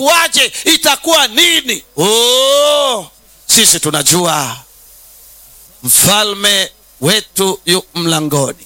itakuwaje itakuwa nini oh, sisi tunajua mfalme wetu yu mlangoni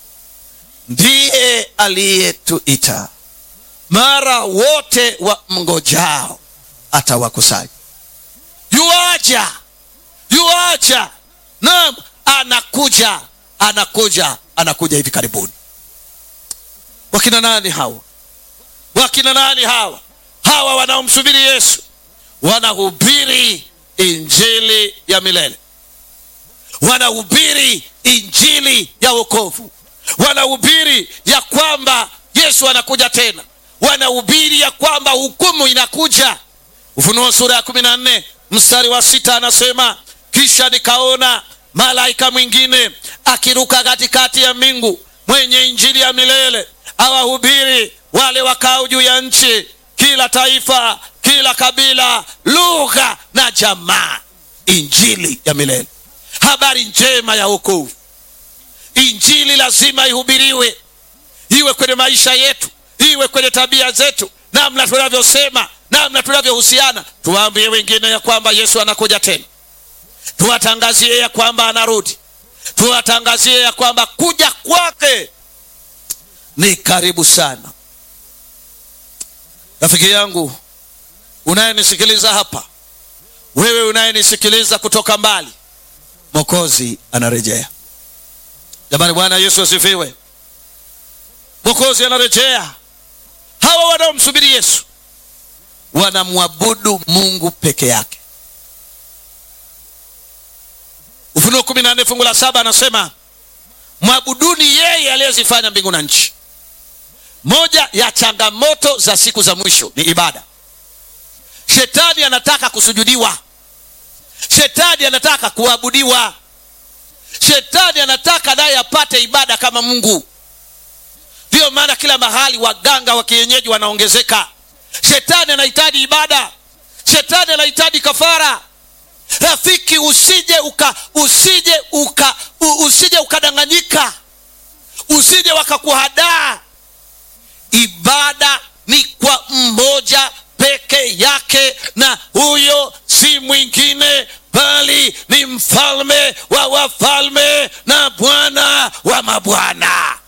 ndiye aliyetuita mara wote wa mngojao atawakusanya yuaja yuaja naam anakuja anakuja anakuja hivi karibuni wakina nani hawa wakina nani hawa hawa wanaomsubiri yesu wanahubiri injili ya milele wanahubiri injili ya wokovu wanahubiri ya kwamba yesu anakuja tena wanahubiri ya kwamba hukumu inakuja ufunuo sura ya kumi na nne mstari wa sita anasema kisha nikaona malaika mwingine akiruka katikati ya mbingu mwenye injili ya milele awahubiri wale wakao juu ya nchi kila taifa kila kabila lugha na jamaa injili ya milele habari njema ya wokovu injili lazima ihubiriwe iwe kwenye maisha yetu iwe kwenye tabia zetu namna tunavyosema namna tunavyohusiana tuwaambie wengine ya kwamba yesu anakuja tena tuwatangazie ya kwamba anarudi tuwatangazie ya kwamba kuja kwake ni karibu sana rafiki yangu unayenisikiliza hapa wewe unayenisikiliza kutoka mbali mokozi anarejea jamani bwana yesu asifiwe mokozi anarejea hawa wanaomsubiri yesu wanamwabudu mungu peke yake ufunuo kumi na nne fungu la saba anasema mwabuduni yeye aliyezifanya mbingu na nchi moja ya changamoto za siku za mwisho ni ibada shetani anataka kusujudiwa shetani anataka kuabudiwa shetani anataka naye apate ibada kama mungu ndiyo maana kila mahali waganga wa kienyeji wanaongezeka shetani anahitaji ibada shetani anahitaji kafara rafiki usije uka usije uka u, usije ukadanganyika usije wakakuhadaa ibada ni kwa mmoja peke yake na huyo si mwingine bali ni mfalme wa wafalme na bwana wa mabwana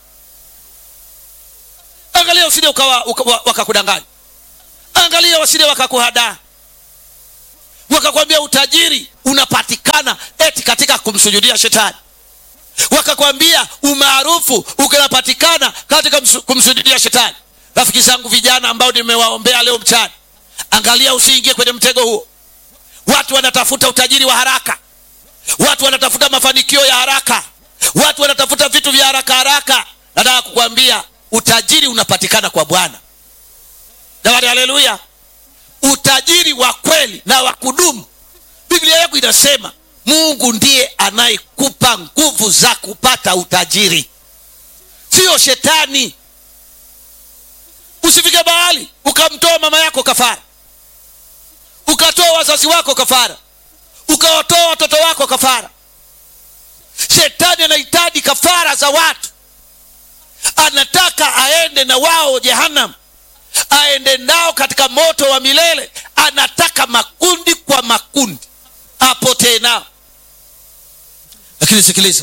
angalia usije ukawa uka, wakakudanganya angalia wasije wakakuhadaa wakakwambia utajiri unapatikana eti katika kumsujudia shetani wakakwambia umaarufu unapatikana katika kumsujudia shetani rafiki zangu vijana ambao nimewaombea leo mchana angalia usiingie kwenye mtego huo watu wanatafuta utajiri wa haraka watu wanatafuta mafanikio ya haraka watu wanatafuta vitu vya haraka haraka nataka kukwambia utajiri unapatikana kwa bwana jamani haleluya utajiri wa kweli na wa kudumu biblia yako inasema mungu ndiye anayekupa nguvu za kupata utajiri siyo shetani usifike mahali ukamtoa mama yako kafara ukatoa wazazi wako kafara ukawatoa watoto wako kafara shetani anahitaji kafara za watu anataka aende na wao jehanam aende nao katika moto wa milele anataka makundi kwa makundi apotee nao lakini sikiliza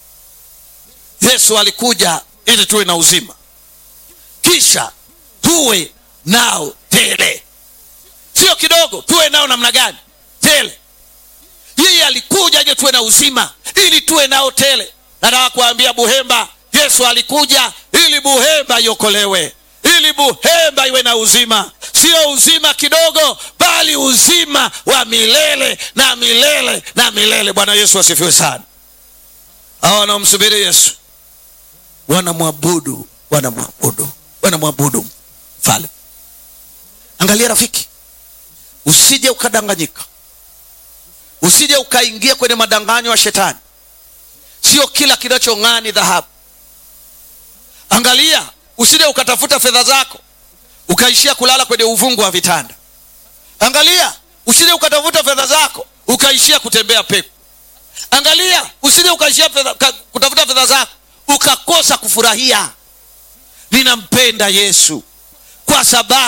yesu alikuja ili tuwe na uzima kisha tuwe nao tele sio kidogo tuwe nao namna gani tele yeye alikuja je tuwe na uzima ili tuwe nao tele nataka kuambia buhemba yesu alikuja ili buhemba iokolewe ili buhemba iwe na uzima sio uzima kidogo bali uzima wa milele na milele na milele bwana yesu asifiwe sana hawa wanaomsubiri yesu wanamwabudu wanamwabudu wanamwabudu mfalme angalia rafiki usije ukadanganyika usije ukaingia kwenye madanganyo ya shetani sio kila kinachong'aa ni dhahabu angalia usije ukatafuta fedha zako ukaishia kulala kwenye uvungu wa vitanda angalia usije ukatafuta fedha zako ukaishia kutembea pepo angalia usije ukaishia fedha, ka, kutafuta fedha zako ukakosa kufurahia ninampenda yesu kwa sababu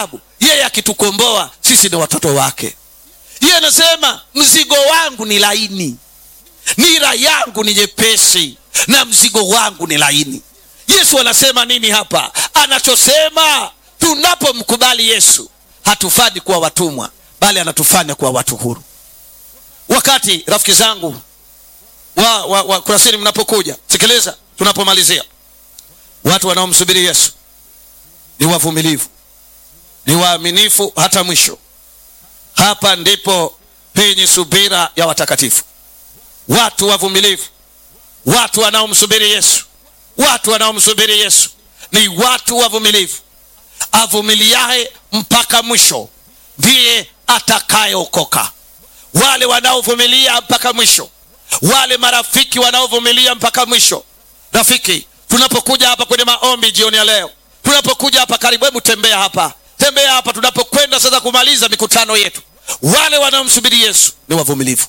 yeye akitukomboa sisi ni watoto wake yeye anasema mzigo wangu ni laini nira yangu ni nyepesi na mzigo wangu ni laini yesu anasema nini hapa anachosema tunapomkubali yesu hatufanyi kuwa watumwa bali anatufanya kuwa watu huru wakati rafiki zangu wa, wa, wa kurasini mnapokuja sikiliza tunapomalizia watu wanaomsubiri yesu ni wavumilivu ni waaminifu hata mwisho hapa ndipo penye subira ya watakatifu watu wavumilivu watu wanaomsubiri yesu watu wanaomsubiri yesu ni watu wavumilivu avumiliaye mpaka mwisho ndiye atakayeokoka wale wanaovumilia mpaka mwisho wale marafiki wanaovumilia mpaka mwisho rafiki tunapokuja hapa kwenye maombi jioni ya leo tunapokuja hapa karibu hebu tembea hapa tembea hapa tunapokwenda sasa kumaliza mikutano yetu wale wanaomsubiri yesu ni wavumilivu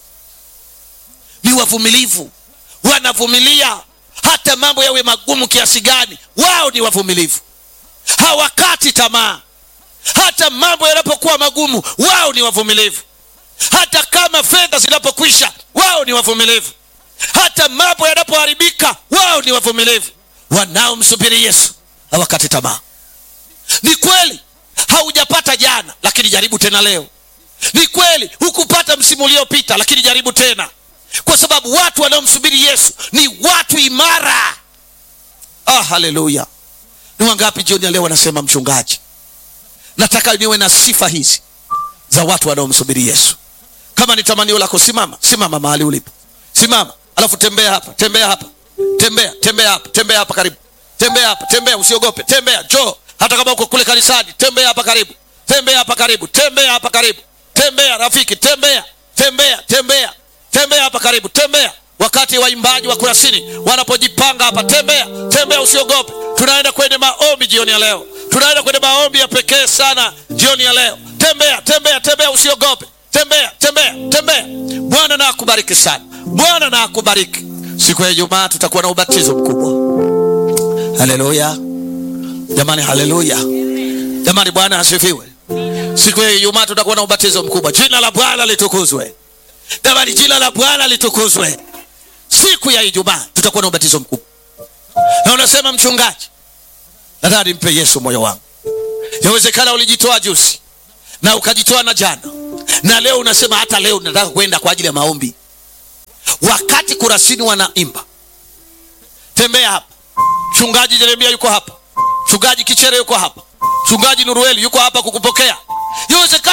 ni wavumilivu wanavumilia hata mambo yawe magumu kiasi gani wao ni wavumilivu hawakati tamaa hata mambo yanapokuwa magumu wao ni wavumilivu hata kama fedha zinapokwisha wao ni wavumilivu hata mambo yanapoharibika wao ni wavumilivu wanaomsubiri yesu hawakati tamaa ni kweli haujapata jana lakini jaribu tena leo ni kweli hukupata msimu uliopita lakini jaribu tena kwa sababu watu wanaomsubiri yesu ni watu imara ah, haleluya ni wangapi jioni ya leo wanasema mchungaji nataka niwe na sifa hizi za watu wanaomsubiri yesu kama ni tamanio lako simama simama mahali ulipo simama alafu tembea hapa tembea hapa tembea tembea hapa tembea hapa karibu tembea hapa tembea usiogope tembea njoo hata kama uko kule kanisani tembea hapa karibu tembea hapa karibu tembea hapa karibu tembea rafiki tembea tembea tembea tembea hapa karibu tembea wakati waimbaji wa kurasini wanapojipanga hapa tembea tembea usiogope tunaenda kwenye maombi jioni ya leo tunaenda kwenye maombi ya pekee sana jioni ya leo tembea tembea tembea usiogope tembea tembea tembea bwana na akubariki sana bwana na akubariki siku ya ijumaa tutakuwa na ubatizo mkubwa haleluya jamani haleluya jamani bwana asifiwe siku ya ijumaa tutakuwa na ubatizo mkubwa jina la bwana litukuzwe jamani jina la bwana litukuzwe siku ya ijumaa tutakuwa na ubatizo mkubwa na unasema mchungaji nataka nimpe yesu moyo wangu yawezekana ulijitoa juzi na ukajitoa na jana na leo unasema hata leo nataka kwenda kwa ajili ya maombi wakati kurasini wanaimba tembea hapa mchungaji jeremia yuko hapa mchungaji kichere yuko hapa mchungaji nurueli yuko hapa kukupokea yawezekana